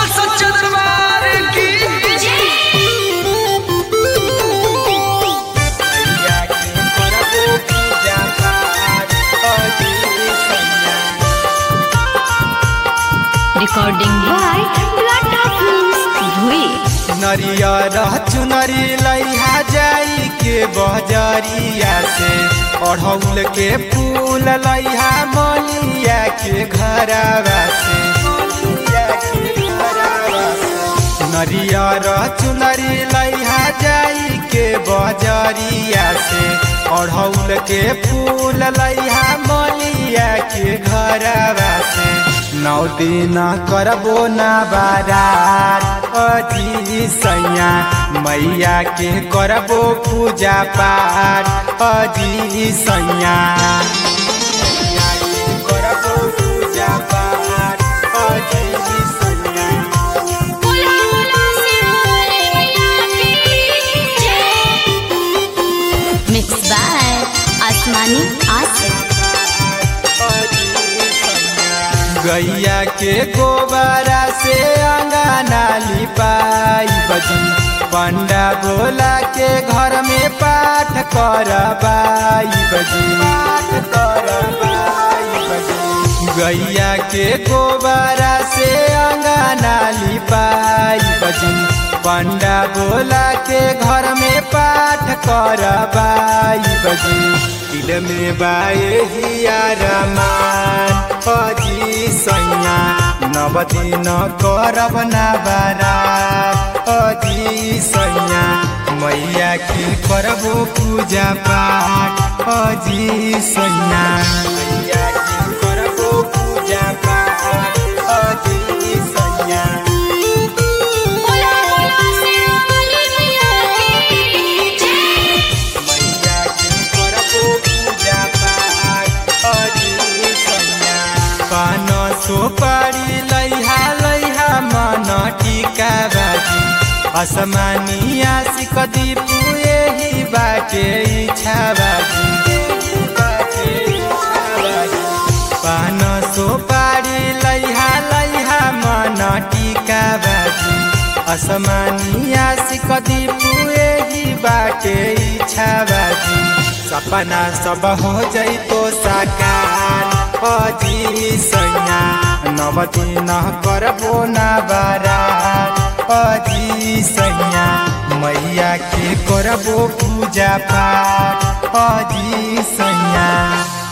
बोल सच्चे दरबार की मैया के करबो पूजा पाठ अजी सैया Recording by Lata Films, Dhui. नरियर चुनरी लैहा जाई के बजरिया से अढ़ौल के फूल लैहा मलिया के घरवा से मलिया के घरवा से। नरियर चुनरी लैहा जाई के बजरिया से अढ़ौल के फूल लैहा मलिया के घरवा से नौ दिन करबो ना बारात अजी सैया मैया के करबो पूजा पाठ अजी सैया मैया के करबो पूजा पाठ अजी सैया Mixed by Asmani Asif. गैया के गोबरा से अंगना लिपाई बजी पंडा बोला के घर में पाठ करबाई बजी पाठ करबाई बजी गैया के गोबरा से अंगना लिपाई बजी पंडा बोला के घर में पाठ करबाई बजी दिल में बाए हिया रमान अजी सैया नव दिन करब ना बारा अजी सैया मैया के करबो पूजा पाठ अजी सैया मैया के करबो पूजा पाठ अजी सैया मैया के करबो पूजा पाठ अजी सैया पान सुपारी लैहा लैहा मन टीका बाजी असमानी आशिक दीपू यही बाटे इच्छा बाजी यही बाटे इच्छा बाजी। पान सुपारी लैहा लैहा मन टीका बाजी असमानी आशिक दीपू यही बाटे इच्छा बाजी सपना सब हो जैतो साकार अजी सैया नव दिन करबो ना बारा अजी सैया मैया के करबो पूजा पाठ अजी सैया